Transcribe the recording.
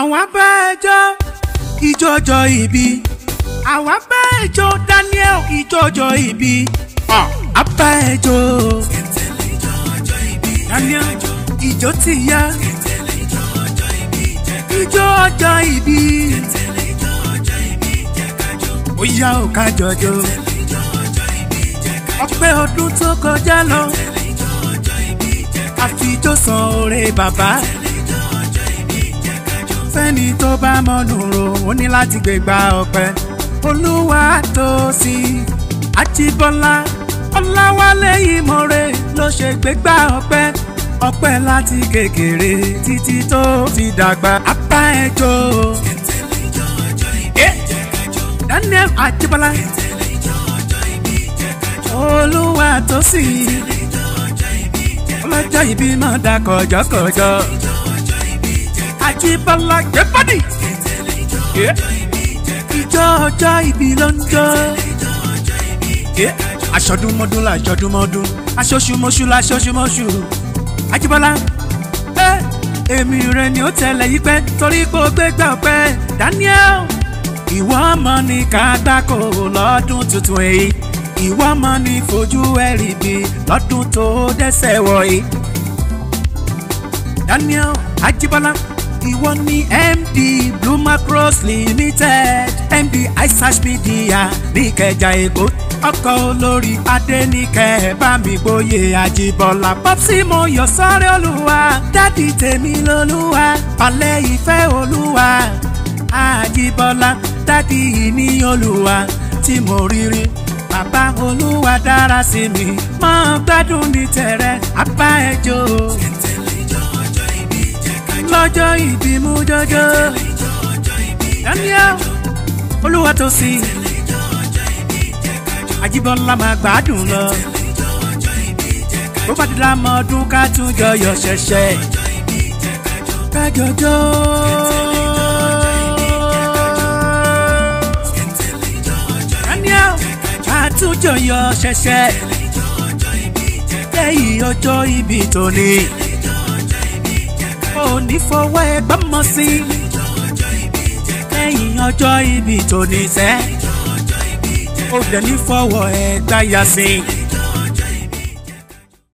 àwọn bá ẹjọ́ ìjọjọ ìbí àwọn bá ẹjọ́ Daniel ìjọjọ ìbí àbá ẹjọ́ Daniel ìjọ ti yá ìjọ ọjọ́ ìbí ó yá ò ká jọjọ ọpẹ́ ọdún tó kọjá lọ àfijọ́ san oore bàbá fẹ́ni tó bá mọ́nú ro ó ní láti gbégbá ọpẹ́ olúwa tó sí àjíbọ́lá ọláwálé ìmọ̀re ló ṣe gbégbá ọpẹ́ ọpẹ́ láti kékeré títí tó fi dàgbà apá ẹjọ́ Daniel àjíbọ́lá olúwa tó sí ọlọ́jọ́ ìbí máa dá kọjọ́kọjọ́ àjíbọ́lá gbẹ́bọ́dì ìjọ ọjọ́ ìbí ló ń jọ aṣọdúnmọ́dún la aṣọdúnmọ́dún aṣoṣùmọ́ṣù la aṣoṣùmọ́ṣù àjíbọ́lá èmi rẹ ni ó tẹ̀lé yí pẹ́ torí pé ó gbégbá ọpẹ́ Daniel ìwọ ọmọ ní ká gbáko lọ́dún tuntun èyí ìwọ ọmọ ní fojú ẹ̀rì bí lọ́dún tó dẹ́sẹ̀ wọ̀nyí. Daniel Ajibola ìwọ ní MD Blue Macros Limited MD iSash Media ní Ìkẹjà Èkó ọkọ̀ olórí Adéníkẹ́ Bámigbóyè Ajibola Popsi mo yọ sọ́rẹ́ olúwa dádì tèmi lolúwa palẹ̀ ìfẹ́ olúwa Ajibola dádì ní olúwa tí mo rírí bàbá olúwa dára sí mi máa gbádùn ní tẹ̀rẹ̀ apá ẹjọ́ lọ́jọ́ ìbí mú jọjọ́ Daniel olúwa tó sí Ajíbọ́lá máa gbádùn lọ bó bá ti dá mọ́ ọdún ká tún jọyọ̀ ṣẹ̀ṣẹ̀ kájọjọ́. Daniel àtúnjọyọ̀ ṣẹ̀ṣẹ̀ lẹ́yìn ọjọ́ ìbí tòní òní fọwọ́ ẹgbẹ́ mọ́ sí lẹ́yìn ọjọ́ ìbí tòní sẹ́ ó dẹ̀ ní fọwọ́ ẹgbẹ́ yá sí.